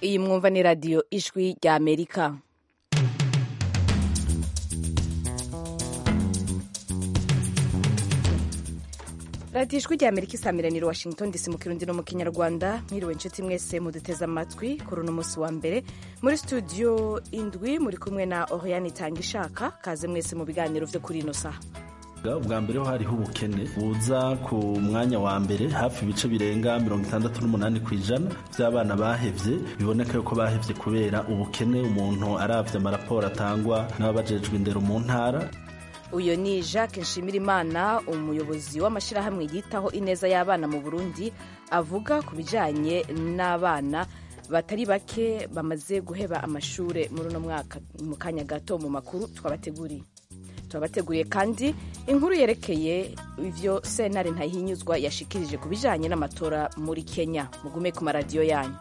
iyi mwumva ni radiyo ijwi rya amerika radiyo ijwi rya amerika isamiranira washington dc mu kirundi no mu kinyarwanda mwiriwe inshuti mwese muduteze amatwi kuri uno munsi wa mbere muri studio indwi muri kumwe na oriane itanga ishaka kaze mwese mu biganiro vyo kuri ino saha ubwa mbere ho hariho ubukene buza ku mwanya wa mbere hafi ibice birenga mirongo itandatu n'umunani ku ijana by'abana bahevye biboneka yuko bahevye kubera ubukene umuntu aravye amaraporo atangwa n'ababajejwe indero mu ntara uyu ni jacques nshimirimana umuyobozi w'amashyirahamwe yitaho ineza y'abana mu burundi avuga ku bijyanye n'abana batari bake bamaze guheba amashuri muri uno mwaka mu kanya gato mu makuru twabateguriye twabateguriye kandi inkuru yerekeye ivyo sentare ntahinyuzwa yashikirije ku bijyanye n'amatora muri kenya mugume ku maradiyo yanyu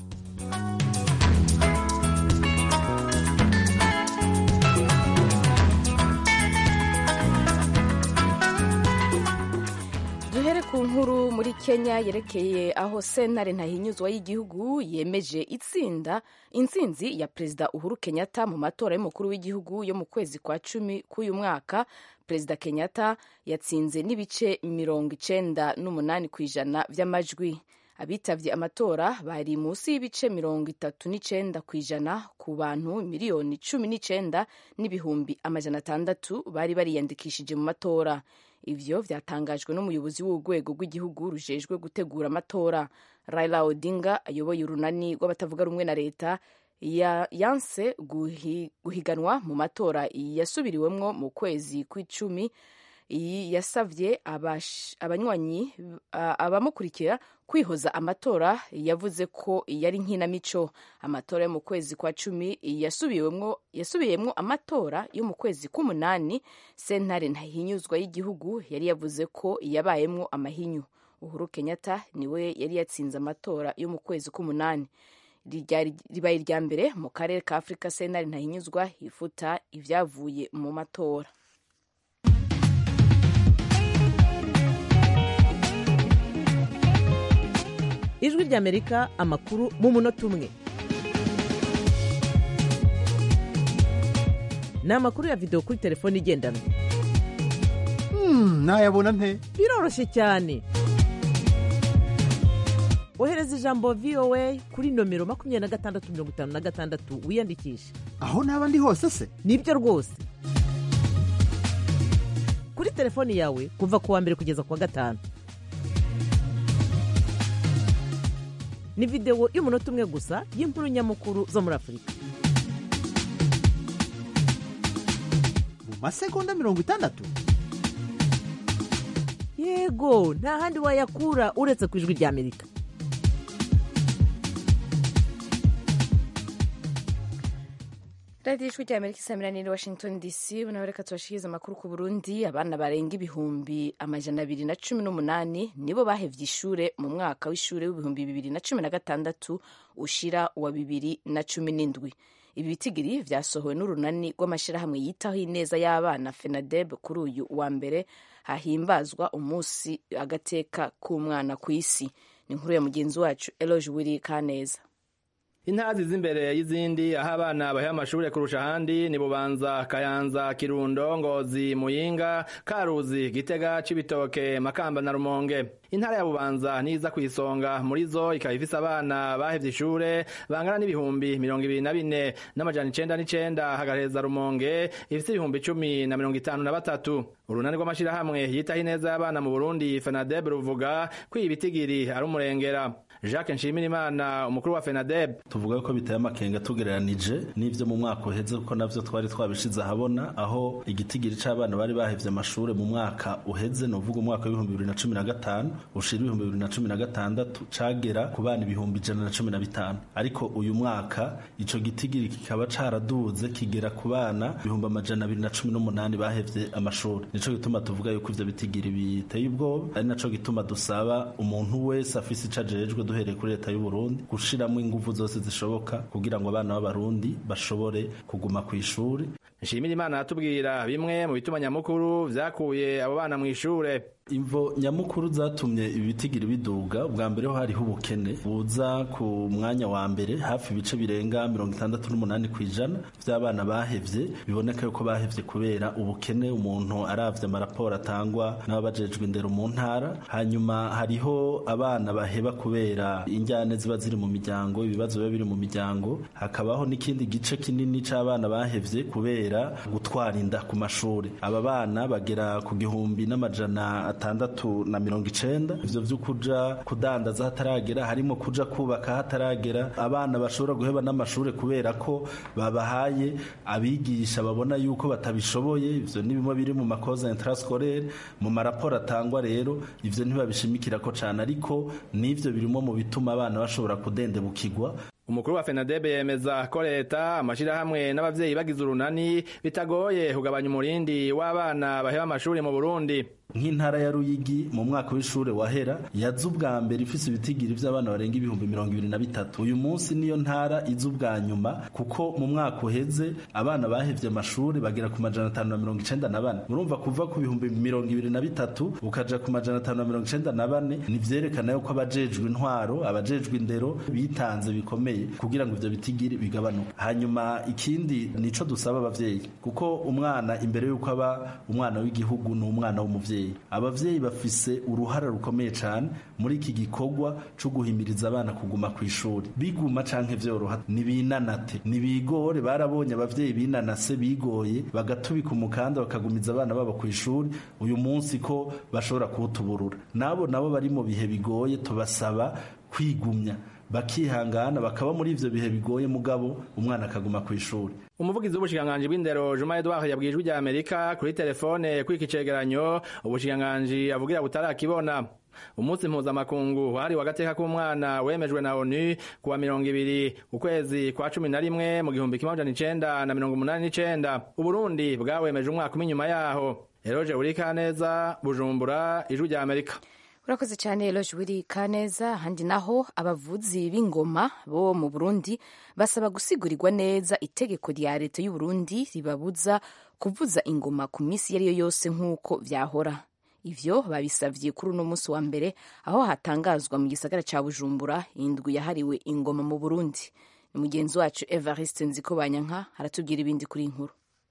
duhere ku nkuru muri kenya yerekeye aho sentare ntahinyuzwa y'igihugu yemeje itsinda intsinzi ya perezida uhuru kenyatta mu matora y'umukuru w'igihugu yo mu kwezi kwa cumi k'uyu mwaka perezida kenyatta yatsinze n'ibice mirongo icenda n'umunani ku ijana vy'amajwi abitavye amatora bari munsi y'ibice mirongo itatu n'icenda ku ijana ku bantu miliyoni cumi n'icenda n'ibihumbi amajana atandatu bari bariyandikishije mu matora ivyo vyatangajwe n'umuyobozi w'urwego rw'igihugu rujejwe gutegura amatora raila odinga ayoboye urunani rw'abatavuga rumwe na leta ya yanse guhi, guhiganwa mu matora yasubiriwemwo mu kwezi kw'icumi yasavye abanywanyi abamukurikira kwihoza amatora yavuze ko yari nkinamico amatora yo mu kwezi kwa cumi yasubiyemwo amatora yo mu kwezi k'umunani sentare ntahinyuzwa y'igihugu yari yavuze ko yabayemwo amahinyu uhuru kenyatta niwe yari yatsinze amatora yo mu kwezi k'umunani ribaye irya mbere mu karere ka afurika sentare ntahinyuzwa ifuta ivyavuye mu matora ijwi ry'amerika amakuru mu munota umwe ni amakuru ya videwo kuri telefone igendanwa nayabona nte biroroshye cyane ohereza ijambo voa kuri nomero makumyabiri na gatandatu mirongo itanu na gatandatu wiyandikishe aho naba ndi hose se nibyo rwose kuri telefoni yawe kuva ku wa mbere kugeza ku wa gatanu ni videwo y'umunota umwe gusa y'inkuru nyamukuru zo muri afurika mu masegonda mirongo itandatu yego nta handi wayakura uretse ku ijwi ry'amerika radiyo ijwi rya amerika isamiraniye washington dc nawe reka tubashikirize amakuru ku burundi abana barenga ibihumbi amajana abiri na cumi n'umunani nibo bahevye ishure mu mwaka w'ishure w'ibihumbi bibiri na cumi na gatandatu ushira wa bibiri na cumi n'indwi ibi bitigiri vyasohowe n'urunani rw'amashirahamwe yitaho ineza y'abana fenadeb kuri uyu wa mbere hahimbazwa umunsi agateka k'umwana ku isi ni inkuru ya mugenzi wacu eloge wiri kaneza intazi z'imbere y'izindi aho abana bahe amashure kurusha ahandi ni bubanza kayanza kirundo ngozi muyinga karuzi gitega cibitoke makamba na rumonge intara ya bubanza niza ku isonga muri zo ikaba ifise abana bahevye ishure bangana n'ibihumbi mirongo ibiri na bine n'amajana icenda n'icenda hagaheza rumonge ifise ibihumbi cumi na mirongo itanu na batatu urunani rw'amashirahamwe yitaho ineza y'abana mu burundi fenadeb ruvuga ko iyi bitigiri ari umurengera jacques nshimirimana umukuru wa fenadeb tuvuga ko biteye amakenga tugereranije n'ivyo mu mwaka uheze kuko navyo twari twabishize ahabona aho igitigiri c'abana bari bahevye amashure mu mwaka uheze ni uvuga umwaka w'ibihumbi bibiri na cumi na gatanu ushira ibihumbi bibiri na cumi na gatandatu cagera ku bana ibihumbi ijana na cumi na bitanu ariko uyu mwaka ico gitigiri kikaba caraduze kigera ku bana ibihumbi amajana abiri na cumi n'umunani bahevye amashuri nico gituma tuvuga yuko ivyo bitigiri biteye ubwoba ari naco gituma dusaba umuntu wese afise ico ajejwe duhereye kuri leta y'u Burundi gushiramwo inguvu zose zishoboka kugira ngo abana b'abarundi bashobore kuguma ku ishuri nshimira imana aratubwira bimwe mu bituma nyamukuru vyakuye abo bana mw'ishure imvo nyamukuru zatumye ibitigiri biduga bwa mbere ho hariho ubukene buza ku mwanya wa mbere hafi ibice birenga mirongo itandatu n'umunani ku ijana by'abana bahevye biboneka yuko bahevye kubera ubukene umuntu aravye amaraporo atangwa n'ababajejwe indero mu ntara hanyuma hariho abana baheba kubera injyane ziba ziri mu miryango ibibazo biba biri mu miryango hakabaho n'ikindi gice kinini c'abana bahevye kubera gutwara inda ku mashuri aba bana bagera ku gihumbi n'amajana atandatu na mirongo icenda ivyo vyo kuja kudandaza hataragera harimo kuja kubaka hataragera abana bashobora guheba n'amashuri kubera ko babahaye abigisha babona yuko batabishoboye ivyo ni bimwe biri mu makoza intrascolaire mu maraporo atangwa rero ivyo ntibabishimikira ko cane ariko n'ivyo birimo mu bituma abana bashobora kudendebukirwa umukuru wa fenadebe yemeza ko leta amashirahamwe n'abavyeyi bagize urunani bitagoye kugabanya umurindi w'abana baheba amashuri mu burundi nk'intara ya ruyigi mu mwaka w'ishure wahera yaza ubwa mbere ifise ibitigiri vy'abana barenga ibihumbi mirongo ibiri na bitatu uyu munsi niyo ntara iza ubwa nyuma kuko mu mwaka uheze abana bahevye amashuri bagera ku majana atanu na mirongo icenda na bane murumva kuva ku bihumbi mirongo ibiri na bitatu ukaja ku majana atanu na mirongo icenda na bane nivyerekana yuko abajejwe intwaro abajejwe indero bitanze bikomeye kugira ngo ivyo bitigiri bigabanuke hanyuma ikindi nico dusaba abavyeyi kuko umwana imbere yuko aba umwana w'igihugu ni umwana w'umuvyeyi abavyeyi bafise uruhara rukomeye cyane muri iki gikorwa cyo guhimiriza abana kuguma ku ishuri biguma canke vyoroha nibinanate nibigore barabonye abavyeyi binanase bigoye bagatubika umukanda bakagumiza abana babo ku ishuri uyu munsi ko bashobora kuwutuburura nabo nabo bari mu bihe bigoye tubasaba kwigumya bakihangana bakaba muri ivyo bihe bigoye mugabo umwana akaguma ku ishuri umuvugizi w'ubushikiranganji bw'indero Juma Edouard yabwiye ijwi rya Amerika kuri telefone kwiki cegeranyo ubushikiranganji avugira butarakibona umunsi mpuzamakungu wahariwe agateka k'umwana wemejwe na onu kuwa mirongo ibiri ukwezi kwa cumi na rimwe mu gihumbi kimwe amajana icenda na mirongo umunani n'icenda uburundi bwawemeje umwaka umwe inyuma yaho eroje urikaneza bujumbura ijwi rya amerika urakoze cyane eloge wiri kaneza handi naho abavuzi b'ingoma bo mu burundi basaba gusigurigwa neza itegeko rya leta y'u Burundi ribabuza kuvuza ingoma ku minsi iyo ari yo yose nk'uko vyahora ivyo babisavye kuri uno munsi wa mbere aho hatangazwa mu gisagara ca bujumbura indwi yahariwe ingoma mu burundi ni mugenzi wacu evariste nziko banyanka aratubwira ibindi kuri inkuru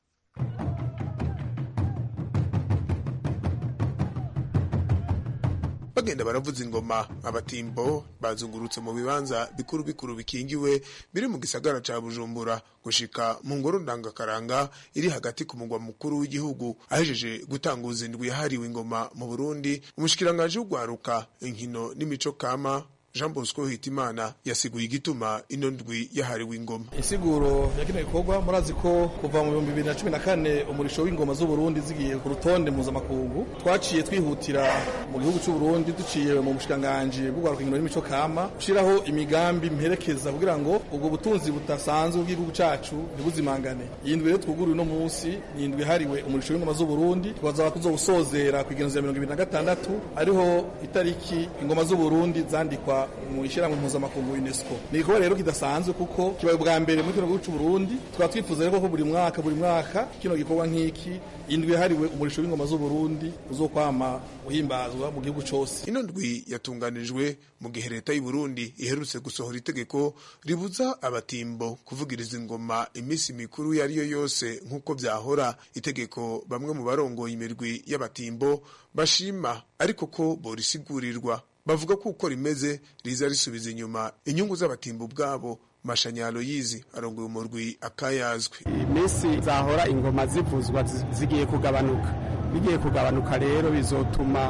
bagenda baravuza ingoma abatimbo bazungurutse mu bibanza bikuru bikuru bikingiwe biri mu gisagara ca bujumbura gushika mu ngoro ndangakaranga iri hagati ku mugwa mukuru w'igihugu ahejeje gutanguza indwi yahariwe ingoma mu burundi umushikiranganji w'ugwaruka inkino n'imico kama jean bosco hitimana yasiguye igituma ino ndwi yahariwe ingoma insiguro ya kino gikorwa murazi ko kuva mu bihumbi bibiri na cumi na kane umurisho w'ingoma z'uburundi zigiye ku rutonde mpuzamakungu twaciye twihutira mu gihugu c'uburundi duciye mu bushikiranganji bw'ugwaruka inkino n'imico kama gushiraho imigambi mperekeza kugira ngo ubwo butunzi budasanzwe bw'igihugu cacu ntibuzimangane iyi ndwi rero twuguriwe uno munsi ni indwi yahariwe umurisho w'ingoma z'uburundi tukazaba tuzowusozera ku igenezo ya mirongo ibiri na gatandatu ariho itariki ingoma z'uburundi zandikwa mu ishyirahamwe mpuzamakungu UNESCO ni igikorwa rero kidasanzwe kuko kibaye ubwa mbere muri kino gihugu cy'u Burundi tukaba twifuza rero ko buri mwaka buri mwaka kino gikorwa nk'iki indwi yahariwe umurisho w'ingoma z'u Burundi uzokwama uhimbazwa mu gihugu cyose ino ndwi yatunganijwe mu gihe leta y'u Burundi iherutse gusohora itegeko ribuza abatimbo kuvugiriza ingoma iminsi mikuru iyo ari yo yose nk'uko byahora itegeko bamwe mu barongoye imirwi y'abatimbo bashima ariko ko borisigurirwa bavuga ko uko rimeze riza risubiza inyuma inyungu z'abatimbo ubwabo mashanyalo yizi arongoye umurwi akayazwe iminsi zahora ingoma zivuzwa zigiye kugabanuka bigiye kugabanuka rero bizotuma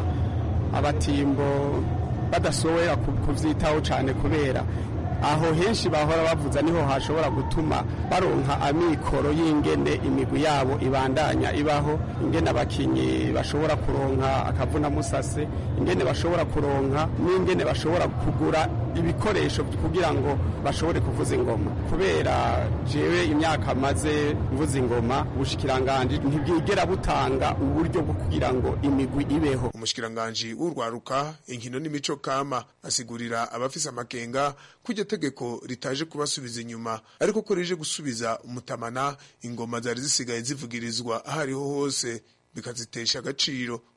abatimbo badashobora kuvyitaho cane kubera aho henshi bahora bavuza niho hashobora gutuma baronka amikoro y'ingene imigwi yabo ibandanya ibaho ingene abakinyi bashobora kuronka akavuna musase ingene bashobora kuronka n'ingene bashobora kugura ibikoresho kugira ngo bashobore kuvuza ingoma kubera jewe imyaka maze mvuza ingoma ubushikiranganje ntibwigera butanga uburyo bwo kugira ngo imigwi ibeho umushikiranganje w'urwaruka inkino n'imico kama asigurira abafise amakenga kujya tegeko ritaje kubasubiza inyuma ariko ko rije gusubiza umutamana ingoma zari zisigaye zivugirizwa aho ariho hose bikazitesha agaciro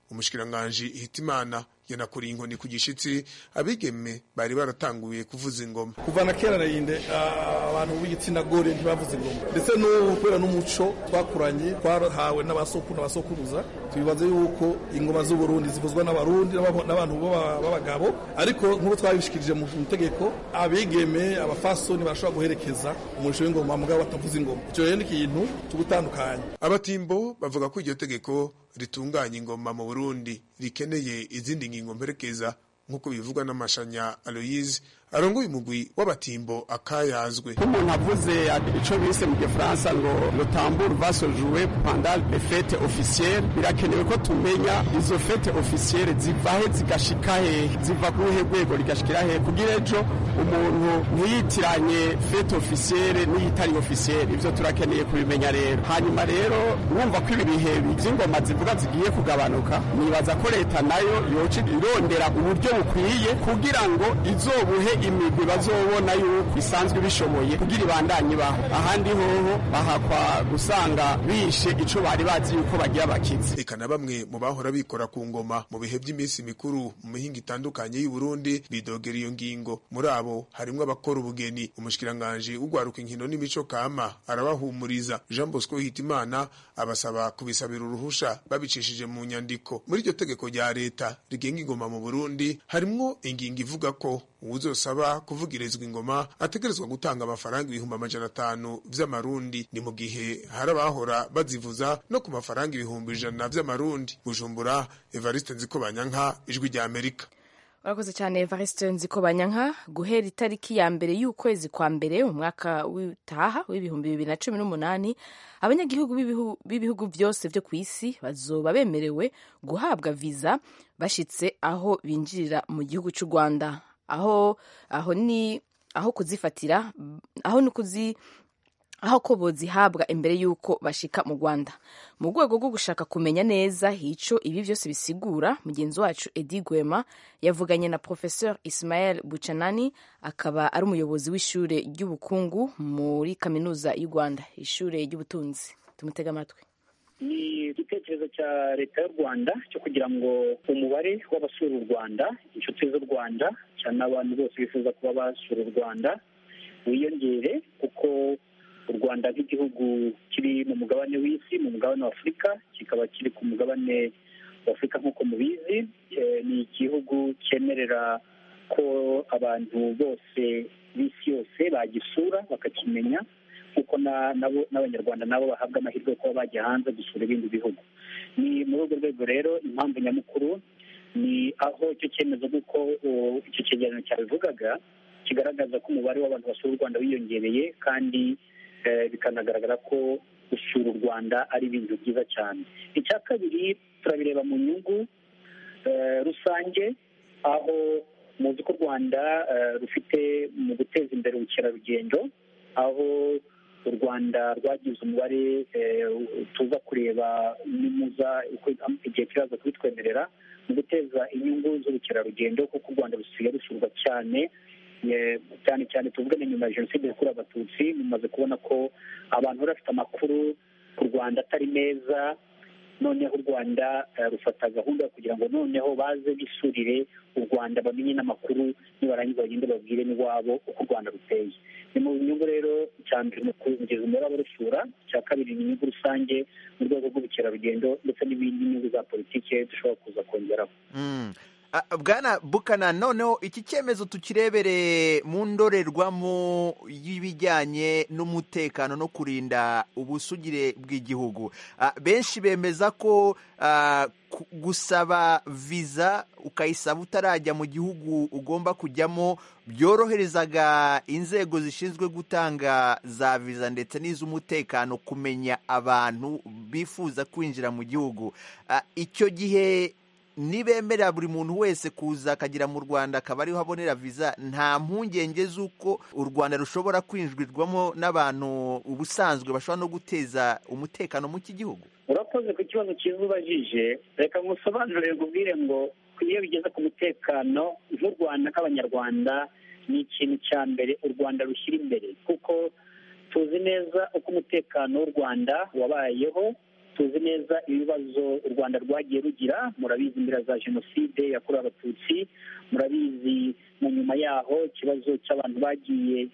umushikiranganji hitimana yanakuriye inkoni ku gishitsi abigeme bari baratanguye kuvuza ingoma kuva na kera narinde abantu b'igitsina gore ntibavuze ingoma ndetse n'ubu kubera n'umuco twakuranye twahawe n'abasokuru n'abasokuruza tubibaze yuko ingoma z'uburundi zivuzwa n'abarundi n'abantu b'abagabo ariko nk'uko twabishikirije mu itegeko abigeme abafasoni barashobora guherekeza umurisho w'ingoma mugabo batavuza ingoma icyo rero ni ikintu cyo gutandukanya abatimbo bavuga ko iryo tegeko ritunganya ingoma mu burundi rikeneye izindi ngingo mperekeza nk'uko bivugwa n'amashanya aloyize arongoye umugwi w'abatimbo akayazwe nk'umuntu avuze ico bise mu gifaransa ngo le tambour va se jouer pendant les fêtes officielles birakenewe ko tumenya izo fête officielles ziva he zigashika hehe ziva ku ruhe rwego rigashikira hehe kugira ejo umuntu ntiyitiranye fête officielle n'iyitari officielle ivyo turakeneye kubimenya rero hanyuma rero urumva ko ibi bihe vy'ingoma zivuga zigiye kugabanuka nibaza ko leta nayo yoca irondera uburyo bukwiye kugira ngo izobuhe imigwi bazobona yuko isanzwe bishoboye kugira ibandanye ibaho ahandi hoho bahakwa gusanga bishe ico bari bazi yuko bagira bakizi eka na bamwe mu bahora bikora ku ngoma mu bihe by'iminsi mikuru mu mihinga itandukanye y'u Burundi bidogera iyo ngingo muri abo harimwo abakora ubugeni umushikiranganje ugwaruka inkino n'imico kama arabahumuriza Jean Bosco Hitimana abasaba kubisabira uruhusha babicishije mu nyandiko muri iryo tegeko rya leta rigenga ingoma mu Burundi harimwo ingingo ivuga ko uwuzosaba kuvugirizwa ingoma ategerezwa gutanga amafaranga ibihumbi amajana atanu vy'amarundi ni mu gihe hari abahora bazivuza no ku mafaranga ibihumbi ijana vy'amarundi bujumbura evariste nzikobanyanka ijwi rya amerika urakoze cyane evariste nzikobanyanka guhera itariki ya mbere y'ukwezi kwa mbere mu mwaka w'itaha w'ibihumbi bibiri na cumi n'umunani abanyagihugu b'ibihugu byose byo ku isi bazoba bemerewe guhabwa viza bashitse aho binjirira mu gihugu cy'u rwanda aho aho ni aho kuzifatira aho ni kuzi aho ko bozihabwa imbere y'uko bashika mu rwanda mu rwego rwo gushaka kumenya neza hico ibi byose bisigura mugenzi wacu edi gwema yavuganye na professeur ismael bucanani akaba ari umuyobozi w'ishure ry'ubukungu muri kaminuza y'u rwanda ishure ry'ubutunzi tumutega amatwi ni igitekerezo cya leta y'u rwanda cyo kugira ngo umubare w'abasura u rwanda inshuti z'u rwanda cyane abantu bose bifuza kuba basura u rwanda wiyongere kuko u rwanda nk'igihugu kiri mu mugabane w'isi mu mugabane wa afurika kikaba kiri ku mugabane wa afurika nk'uko mubizi ni igihugu cyemerera ko abantu bose b'isi yose bagisura bakakimenya kuko n'abanyarwanda nabo bahabwa amahirwe yo kuba bajya hanze gusura ibindi bihugu ni muri urwo rwego rero impamvu nyamukuru ni aho icyo cyemezo kuko icyo cyegeranyo cyabivugaga kigaragaza ko umubare w'abantu basura u rwanda wiyongereye kandi bikanagaragara ko gusura u rwanda ari ibintu byiza cyane icya kabiri turabireba mu nyungu rusange aho muzi ko u rwanda rufite mu guteza imbere ubukerarugendo aho u rwanda rwagize umubare tuza kureba nimuza igihe kiraza kubitwemerera mu guteza inyungu z'ubukerarugendo kuko u rwanda rusigaye rusurwa cyane cyane cyane tuvuge na nyuma ya jenoside yakorewe abatutsi mumaze kubona ko abantu bari bafite amakuru ku rwanda atari meza noneho u rwanda rufata gahunda yo kugira ngo noneho baze bisurire u rwanda bamenye n'amakuru nibarangiza bagende babwire n'iwabo uko u rwanda ruteye ni mu nyungu rero icya mbere ni ukongeza umubare w'abarusura icya kabiri ni inyungu rusange mu rwego rw'ubukerarugendo ndetse n'ibindi nyungu za politiki dushobora kuza kongeraho bwana bukana noneho iki cyemezo tukirebere mu ndorerwamo y'ibijyanye n'umutekano no kurinda ubusugire bw'igihugu benshi bemeza ko gusaba viza ukayisaba utarajya mu gihugu ugomba kujyamo byoroherezaga inzego zishinzwe gutanga za viza ndetse n'iz'umutekano kumenya abantu bifuza kwinjira mu gihugu icyo gihe nibemerera buri muntu wese kuza akagera mu rwanda akaba ariho abonera viza nta mpungenge z'uko u rwanda rushobora kwinjirwamo n'abantu ubusanzwe bashobora no guteza umutekano mu gihugu urakoze ku kibazo cyiza ubajije reka ngusobanurire ubwire ngo iyo bigeze ku mutekano nk'u rwanda nk'abanyarwanda ni ikintu cya mbere u rwanda rushyira imbere kuko tuzi neza uko umutekano w'u rwanda wabayeho tuzi neza ibibazo u rwanda rwagiye rugira murabizi imbere za jenoside yakorewe abatutsi murabizi na nyuma yaho ikibazo cy'abantu bagiye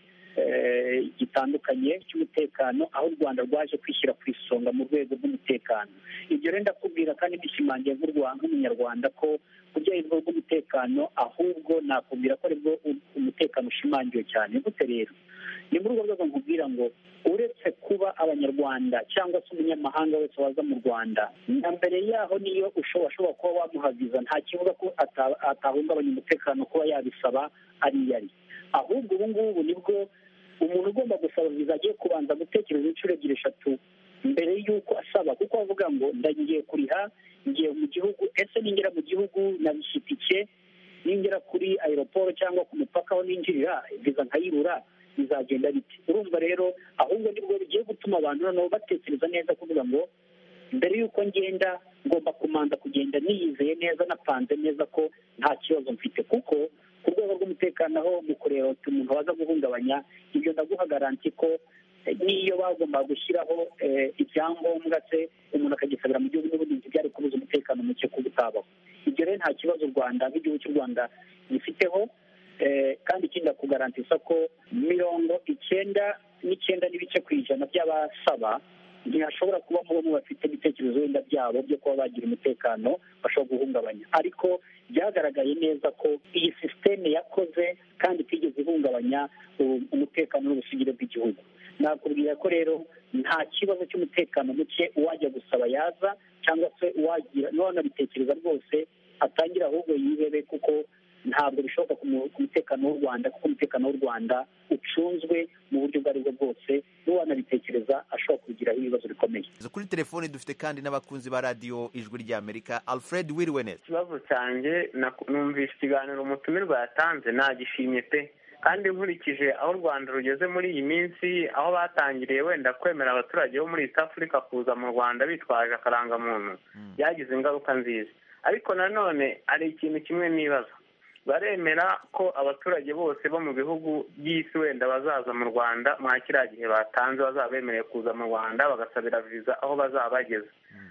gitandukanye cy'umutekano aho u rwanda rwaje kwishyira ku isonga mu rwego rw'umutekano ibyo rero ndakubwira kandi ndishimangiye nk'umunyarwanda ko kubyaho urwego rw'umutekano ahubwo nakubwira ko aribwo umutekano ushimangiwe cyane gute rero ni muri urwo rwego nkubwira ngo uretse kuba abanyarwanda cyangwa se umunyamahanga wese waza mu rwanda na mbere yaho niyo ushobora kuba wamuhaviza nta kivuga ko atahungabanya umutekano kuba yabisaba ari iyo ari ahubwo ubu ngubu nibwo umuntu ugomba gusaba viza agiye kubanza gutekereza inshuro ebyiri eshatu mbere y'uko asaba kuko avuga ngo ndagiye kuriha ngiye mu gihugu ese ningera mu gihugu nabishyita ike ningera kuri aeroport cyangwa ku mupaka aho ninjirira viza nkayibura bizagenda bite urumva rero ahubwo nibwo bigiye gutuma abantu noneho batekereza neza kuvuga ngo mbere y'uko ngenda ngomba kumanza kugenda niyizeye neza napanze neza ko nta kibazo mfite kuko ku rwego rw'umutekano aho mu kureba uti umuntu waza guhungabanya ibyo ndaguha garanti ko n'iyo bagomba gushyiraho ibyangombwa se umuntu akagisabira mu gihugu n'ubundi byari kubuza umutekano muke kuba utabaho ibyo rero nta kibazo u rwanda nk'igihugu cy'u rwanda gifiteho kandi ikindi ndakugarantisa ko mirongo icyenda n'icyenda n'ibice ku ijana by'abasaba ntihashobora kubamo bamwe bafite ibitekerezo wenda byabo byo kuba bagira umutekano bashobora guhungabanya ariko byagaragaye neza ko iyi sisiteme yakoze kandi itigeze ihungabanya umutekano n'ubusugire bw'igihugu nakubwira ko rero nta kibazo cy'umutekano muke uwajya gusaba yaza cyangwa se uwagira n'uwanabitekereza rwose atangira ahubwo yihebe kuko ntabwo bishoboka ku mutekano w'u rwanda kuko umutekano w'u rwanda ucunzwe mu buryo ubwo aribwo bwose n'uwanabitekereza ashobora kugiraho ibibazo bikomeye kuri telefoni dufite kandi n'abakunzi ba radiyo ijwi ry'amerika alfred wiriwenet ikibazo cyanjye numvise ikiganiro umutumirwa yatanze nagishimye pe kandi nkurikije aho u rwanda rugeze muri iyi minsi aho batangiriye wenda kwemera abaturage bo muri east africa kuza mu rwanda bitwaje akarangamuntu byagize ingaruka nziza ariko nanone hari ikintu kimwe nibaza baremera ko abaturage bose bo mu bihugu by'isi wenda bazaza mu rwanda mwa kiriya gihe batanze bazaba bemerewe kuza mu rwanda bagasabira viza aho bazaba bageze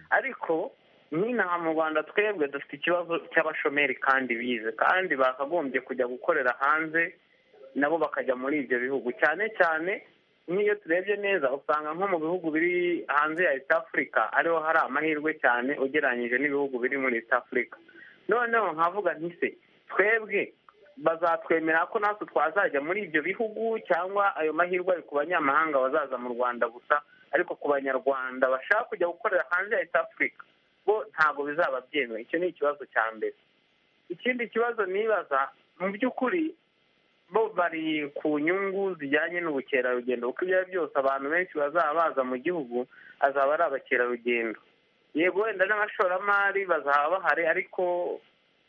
ariko nk'inaha mu rwanda twebwe dufite ikibazo cy'abashomeri kandi bize kandi bakagombye kujya gukorera hanze nabo bakajya muri ibyo bihugu cyane cyane nk'iyo turebye neza usanga nko mu bihugu biri hanze ya east africa ariho hari amahirwe cyane ugereranyije n'ibihugu biri muri east africa noneho nkavuga ntise twebwe bazatwemera ko natwe twazajya muri ibyo bihugu cyangwa ayo mahirwe ari ku banyamahanga bazaza mu rwanda gusa ariko ku banyarwanda bashaka kujya gukorera hanze ya east africa bo ntabwo bizaba byemewe icyo ni ikibazo cya mbere ikindi kibazo nibaza mu by'ukuri bo bari ku nyungu zijyanye n'ubukerarugendo kuko ibyo ari byose abantu benshi bazaba baza mu gihugu azaba ari abakerarugendo yego wenda n'abashoramari bazaba bahari ariko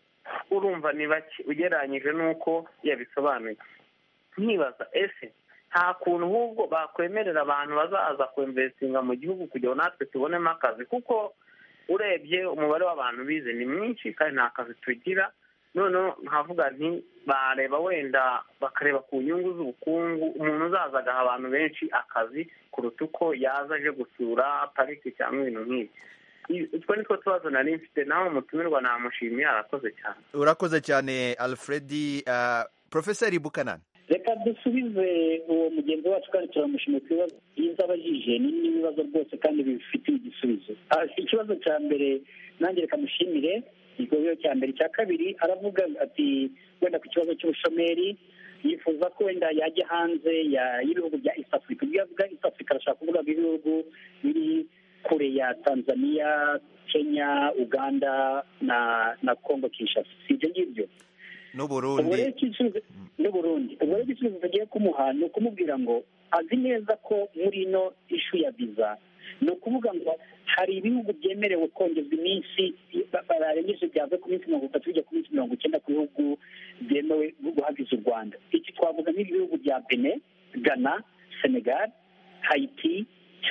urumva ni bake ugereranyije n'uko yabisobanuye nkibaza ese nta kuntu ahubwo bakwemerera abantu bazaza kwemvesinga mu gihugu kugira ngo natwe tubonemo akazi kuko urebye umubare w'abantu bize ni mwinshi kandi nta kazi tugira noneho nkavuga nti bareba wenda bakareba ku nyungu z'ubukungu umuntu uzaza agaha abantu benshi akazi kuruta uko yaza aje gusura pariki cyangwa ibintu nk'ibi utwo ni two tubazo nari mfite nawe umutumirwa namushimiye arakoze cyane urakoze cyane alfredi porofeseri bukanani reka dusubize uwo mugenzi wacu kandi turamushimiye ku bibazo byiza abajije ni n'ibibazo rwose kandi bifitiye igisubizo ikibazo cya mbere nanjye reka mushimire ikibazo cya mbere icya kabiri aravuga ati wenda ku kibazo cy'ubushomeri yifuza ko wenda yajya hanze y'ibihugu bya east africa ibyo yavuga east africa arashaka kuvuga ibihugu biri kure ya tanzania kenya uganda na na congo kinshasa si ibyo ngibyo n'uburundi n'uburundi ubwo rero igisubizo tugiye kumuha ni ukumubwira ngo azi neza ko muri ino ishu ya viza ni ukuvuga ngo hari ibihugu byemerewe kongezwa iminsi barengeje byava ku minsi mirongo itatu bijya ku minsi mirongo icyenda ku bihugu byemewe guhagiza u rwanda iki twavuga nk'ibihugu bya bene ghana senegal hayiti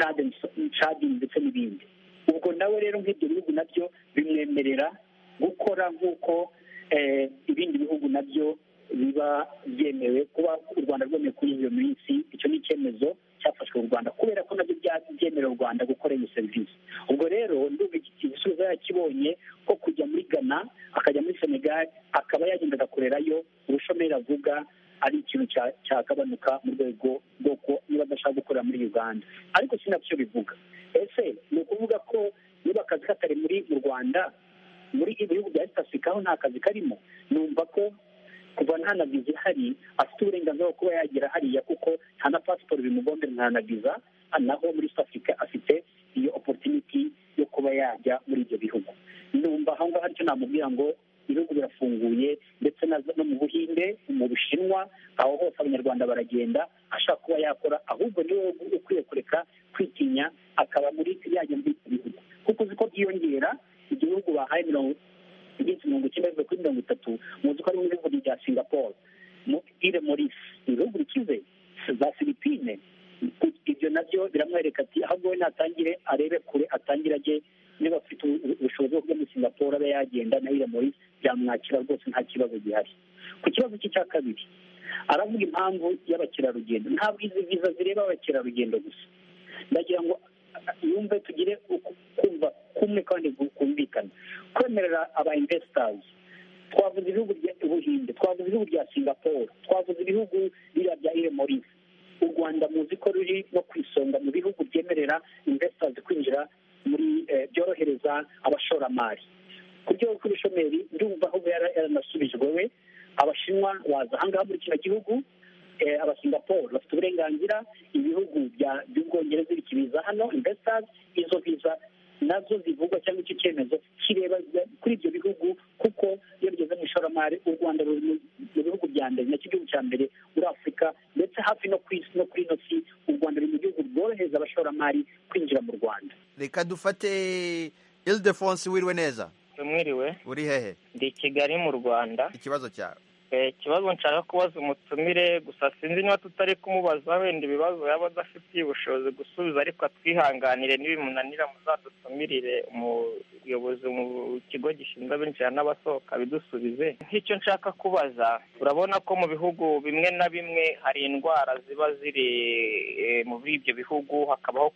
cadi ndetse n'ibindi ubwo nawe rero nk'ibyo bihugu nabyo bimwemerera gukora nk'uko ibindi bihugu nabyo biba byemewe kuba u rwanda rwemewe kuri iyo minsi icyo ni icyemezo cyafashwe u rwanda kubera ko nabyo byemerera u rwanda gukora iyo serivisi ubwo rero ndumva igisubizo yakibonye ko kujya muri ghana akajya muri senegal akaba yagenda agakorerayo ubushomeri avuga ari ikintu cyagabanuka mu rwego rw'uko niba adashaka gukorera muri uganda ariko si nabyo bivuga ese ni ukuvuga ko niba akazi katari muri mu rwanda muri ibihugu bya east africa aho nta kazi karimo numva ko kuva nta na viza ihari afite uburenganzira bwo kuba yagera hariya kuko nta na pasiporo bimugombera nta na viza naho muri east africa afite iyo opportunity yo kuba yajya muri ibyo bihugu numva aho ngaho aricyo namubwira ngo ibihugu birafunguye ndetse no mu buhinde mu bushinwa aho hose abanyarwanda baragenda ashaka kuba yakora ahubwo niwe ukwiye kureka kwitinya akaba muri yajya muri ibyo bihugu kuko uzi ko byiyongera igihugu bahaye mirongo iminsi mirongo icyenda bivuye kuri mirongo itatu muzi ko ari mu bihugu bya singapore ire morisi ibihugu bikize za filipine ibyo nabyo biramwereka ati ahubwo we natangire arebe kure atangire ajye niba afite ubushobozi bwo kujya muri singapore abe yagenda na ire morisi byamwakira rwose nta kibazo gihari ku kibazo cye cya kabiri aravuga impamvu y'abakerarugendo ntabwo izi viza zireba abakerarugendo gusa ndagira ngo yumve tugire kumva kumwe kandi kumvikana kwemerera aba investors twavuze ibihugu by'ubuhinde twavuze ibihugu bya singapore twavuze ibihugu biriya bya ire morisi u rwanda muzi ko ruri no ku isonga mu bihugu byemerera investors kwinjira muri byorohereza abashoramari ku rwego rw'ubushomeri ndumva aho yaranasubijwe we abashinwa baza ahangaha muri kino gihugu abasingapore bafite uburenganzira ibihugu by'ubwongereza bikibiza hano investors izo viza nazo zivugwa cyangwa icyo cyemezo kireba kuri ibyo bihugu kuko iyo bigeze mu ishoramari u rwanda ruri mu bihugu bya mbere nacyo igihugu cya mbere muri afurika ndetse hafi no ku isi no kuri ino si u rwanda ruri mu gihugu rworohereza abashoramari kwinjira mu rwanda reka dufate ildefonse wiriwe neza mwiriwe uri hehe ndi i kigali mu rwanda ikibazo cyawe ikibazo nshaka kubaza umutumire gusa sinzi niba tutari kumubaza wenda ibibazo yaba adafitiye ubushobozi gusubiza ariko atwihanganire n'ibimunanira muzadutumirire umuyobozi mu kigo gishinzwe abinjira n'abasohoka bidusubize nk'icyo nshaka kubaza urabona ko mu bihugu bimwe na bimwe hari indwara ziba ziri muri ibyo bihugu hakabaho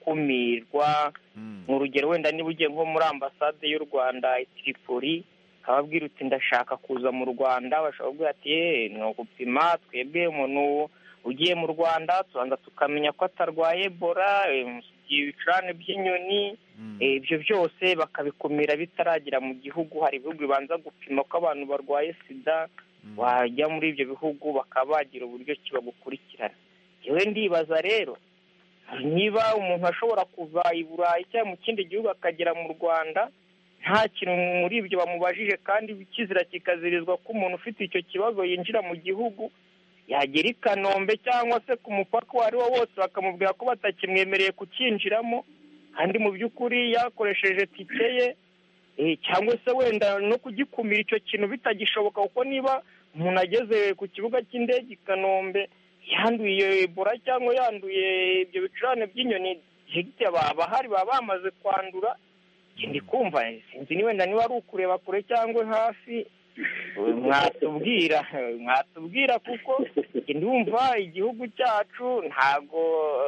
gukumirwa mu rugero wenda niba ugiye nko muri ambasade y'u rwanda i tiripoli akababwira uti ndashaka kuza mu rwanda bashobora kuvuga ati ni ugupima twebwe umuntu ugiye mu rwanda tubanza tukamenya ko atarwaye ebola ibicurane by'inyoni ibyo byose bakabikumira bitaragera mu gihugu hari ibihugu bibanza gupima ko abantu barwaye sida wajya muri ibyo bihugu bakaba bagira uburyo ki bagukurikirana yewe ndibaza rero niba umuntu ashobora kuva i burayi cyangwa mu kindi gihugu akagera mu rwanda nta kintu muri ibyo bamubajije kandi kizira kikazirizwa ko umuntu ufite icyo kibazo yinjira mu gihugu yagera i kanombe cyangwa se ku mupaka uwo ari wo wose bakamubwira ko batakimwemereye kukinjiramo kandi mu by'ukuri yakoresheje tike ye cyangwa se wenda no kugikumira icyo kintu bitagishoboka kuko niba umuntu ageze ku kibuga cy'indege i kanombe yanduye iyo ebola cyangwa yanduye ibyo bicurane by'inyoni abahari baba bamaze kwandura ndi kumva sinzi ni wenda niba ari ukureba kure cyangwa hafi mwatubwira mwatubwira kuko ndumva igihugu cyacu ntabwo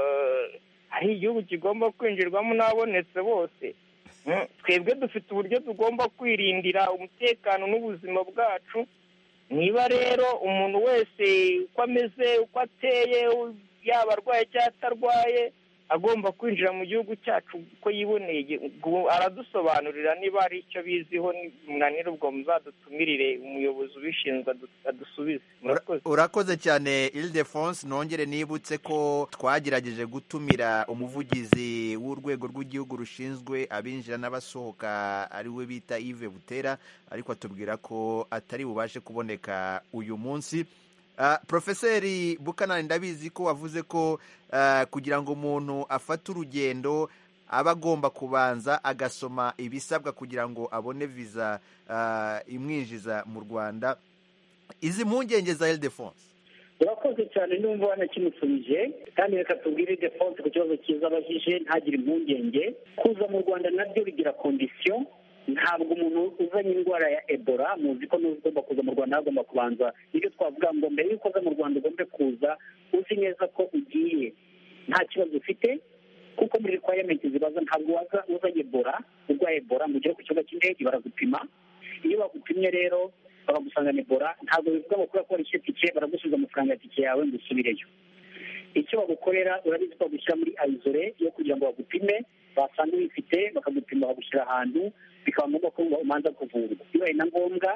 ari igihugu kigomba kwinjirwamo n'abonetse bose twebwe dufite uburyo tugomba kwirindira umutekano n'ubuzima bwacu niba rero umuntu wese uko ameze uko ateye yaba arwaye cyangwa atarwaye agomba kwinjira mu gihugu cyacu uko yiboneye aradusobanurira niba hari icyo biziho munanira ubwo muzadutumirire umuyobozi ubishinzwe adusubize urakoze cyane ildefonse nongere nibutse ko twagerageje gutumira umuvugizi w'urwego rw'igihugu rushinzwe abinjira n'abasohoka ari we bita Yves butera ariko atubwira ko atari bubashe kuboneka uyu munsi porofeseri bukanani ndabizi ko wavuze ko kugira ngo umuntu afate urugendo aba agomba kubanza agasoma ibisabwa kugira ngo abone viza imwinjiza mu rwanda izi mpungenge za ildefonse urakoze cyane n'umva wanakimusubije kandi reka tubwire ildefonse ku kibazo cyiza abajije ntagire impungenge kuza mu rwanda nabyo bigira kondisiyo ntabwo umuntu uzanye indwara ya ebola muzi ko n'ugomba kuza mu rwanda agomba kubanza nibyo twavuga ngo mbere y'uko uza mu rwanda ugombe kuza uzi neza ko ugiye nta kibazo ufite kuko muri requirement zibaza ntabwo waza uzanye ebola urwaye ebola ngo ugere ku kibuga cy'indege baragupima iyo bagupimye rero bakagusangana ebola ntabwo bivuga ngo kubera ko warishyuye tike baragusubiza amafaranga ya tike yawe ngo usubireyo icyo bagukorera urabizi ko bagushyira muri ayizore yo kugira ngo bagupime basanga uyifite bakagupima bagushyira ahantu bikaba ngombwa ko umanza kuvurwa bibaye na ngombwa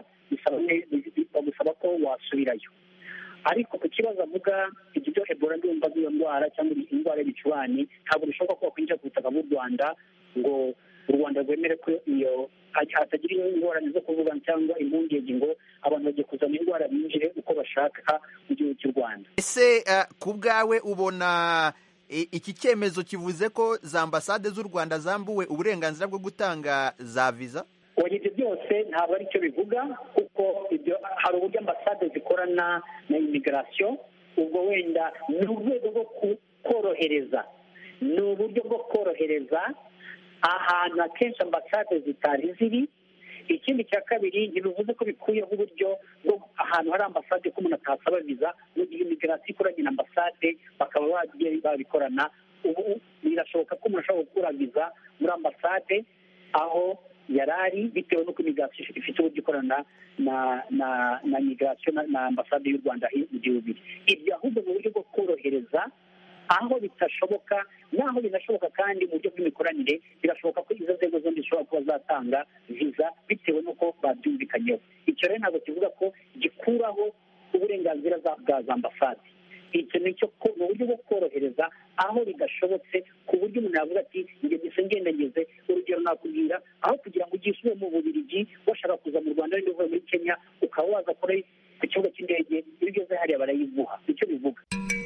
bagusaba ko wasubirayo ariko ku kibazo avuga iki byo ebola ndumva z'iyo ndwara cyangwa indwara y'ibicurane ntabwo bishoboka ko wakwinjira ku butaka bw'u rwanda ngo u rwanda rwemere ko iyo hatagira ingorane zo kuvuga cyangwa impungenge ngo abantu bagiye kuzana indwara binjire uko bashaka mu gihugu cy'u rwanda ese ku bwawe ubona iki cyemezo kivuze ko za ambasade z'u rwanda zambuwe uburenganzira bwo gutanga za viza ibyo byose ntabwo ari cyo bivuga kuko hari uburyo ambasade zikorana na imigirasiyo ubwo wenda ni urwego rwo korohereza ni uburyo bwo korohereza ahantu akenshi ambasade zitari ziri ikindi cya kabiri ntibivuze ko bikuyeho uburyo bwo ahantu hari ambasade ko umuntu atasaba viza mu gihe imigirasiyo ikoranye na ambasade bakaba bagiye babikorana ubu birashoboka ko umuntu ashobora gukura viza muri ambasade aho yari ari bitewe n'uko imigirasiyo ifite uburyo ikorana na na na migirasiyo na ambasade y'u rwanda mu gihugu ibyo ahubwo mu buryo bwo korohereza aho bitashoboka n'aho binashoboka kandi mu buryo bw'imikoranire birashoboka ko izo nzego zombi zishobora kuba zatanga viza bitewe n'uko babyumvikanyeho icyo rero ntabwo kivuga ko gikuraho uburenganzira bwa za ambasade icyo ni cyo ni uburyo bwo korohereza aho bidashobotse ku buryo umuntu yavuga ati njye gusa ngenda ngeze urugero nakubwira aho kugira ngo ugiye usubire mu bubirigi washaka kuza mu rwanda wenda uvuye muri kenya ukaba waza kure ku kibuga cy'indege iyo ugeze hariya barayiguha nicyo bivuga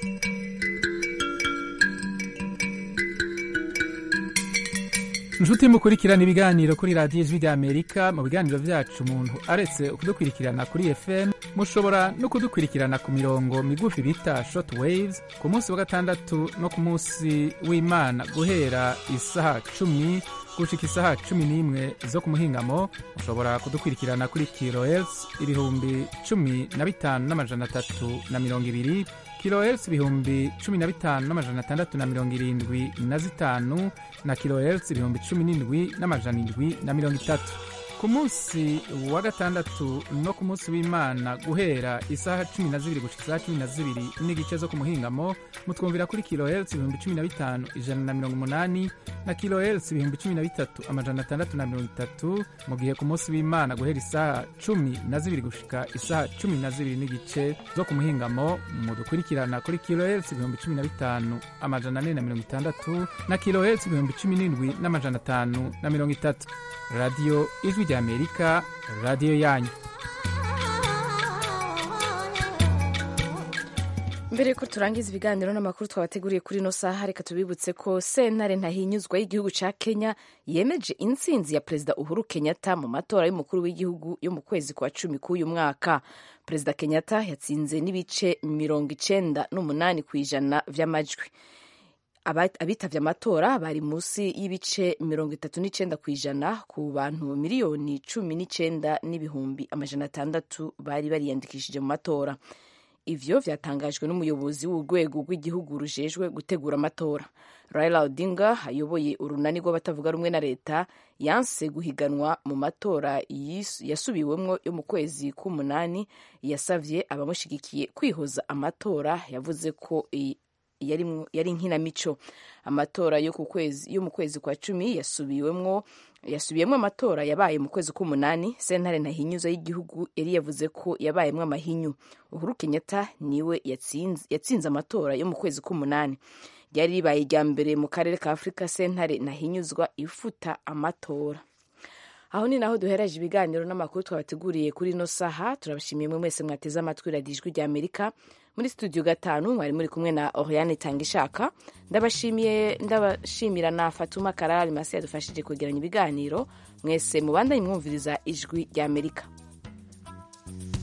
inshuti mukurikirana ibiganiro kuri radiyo ijwi ry'amerika mu biganiro byacu umuntu aretse kudukurikirana kuri fm mushobora no kudukurikirana ku mirongo migufi bita short waves ku munsi wa gatandatu no ku munsi w'imana guhera isaha cumi gushika isaha cumi n'imwe zo ku muhingamo mushobora kudukurikirana kuri kilohertz ibihumbi cumi na bitanu n'amajana atatu na mirongo ibiri kilohertz ibihumbi cumi na bitanu n'amajana atandatu na mirongo irindwi na zitanu na kilohertz ibihumbi cumi n'indwi n'amajana indwi na mirongo itatu ku munsi wa gatandatu no ku munsi w'imana guhera isaha cumi na zibiri gushika isaha cumi na zibiri n'igice zo ku muhingamo mutwumvira kuri kilohertz ibihumbi cumi na bitanu ijana na mirongo umunani na kilohertz ibihumbi cumi na bitatu amajana atandatu na mirongo itatu mu gihe ku munsi w'imana guhera isaha cumi na zibiri gushika isaha cumi na zibiri n'igice zo ku muhingamo mudukurikirana kuri kilohertz ibihumbi cumi na bitanu amajana ane na mirongo itandatu na kilohertz ibihumbi cumi n'indwi n'amajana atanu na mirongo itatu radiyo ijwi ry'amerika radiyo yanyu mbere ko turangiza ibiganiro n'amakuru twabateguriye kuri ino saha reka tubibutse ko sentare ntahinyuzwa y'igihugu cya kenya yemeje intsinzi ya perezida uhuru kenyatta mu matora y'umukuru w'igihugu yo mu kwezi kwa cumi k'uyu mwaka perezida kenyatta yatsinze n'ibice mirongo icenda n'umunani ku ijana vy'amajwi abitabye amatora bari munsi y'ibice mirongo itatu n'icenda ku ijana ku bantu miliyoni cumi n'icenda n'ibihumbi amajana atandatu bari bariyandikishije mu matora ivyo vyatangajwe n'umuyobozi w'urwego rw'igihugu rujejwe gutegura amatora raila odinga ayoboye urunani rw'abatavuga rumwe na leta yanse guhiganwa mu matora yasubiwemwo yo mu kwezi k'umunani yasavye abamushigikiye kwihoza amatora yavuze ko yari inkinamico amatora yo mu kwezi kwa cumi yasubiwemwo yasubiyemo amatora yabaye mu kwezi k'umunani sentare ntahinyuza y'igihugu yari yavuze ko yabayemwo amahinyu uhuru kenyatta niwe yatsinze amatora yo mu kwezi k'umunani ryari ribaye irya mbere mu karere ka afurika sentare ntahinyuzwa ifuta amatora aho ni naho duhereje ibiganiro n'amakuru twabateguriye kuri ino saha turabashimiye mwe mwese mwateze amatwi radiyo ijwi rya amerika muri studio gatanu mwari muri kumwe na oriane tangishaka ndabashimiye ndabashimira na fatuma karara masi yadufashije kwegeranya ibiganiro mwese mubandanye mwumviriza ijwi rya amerika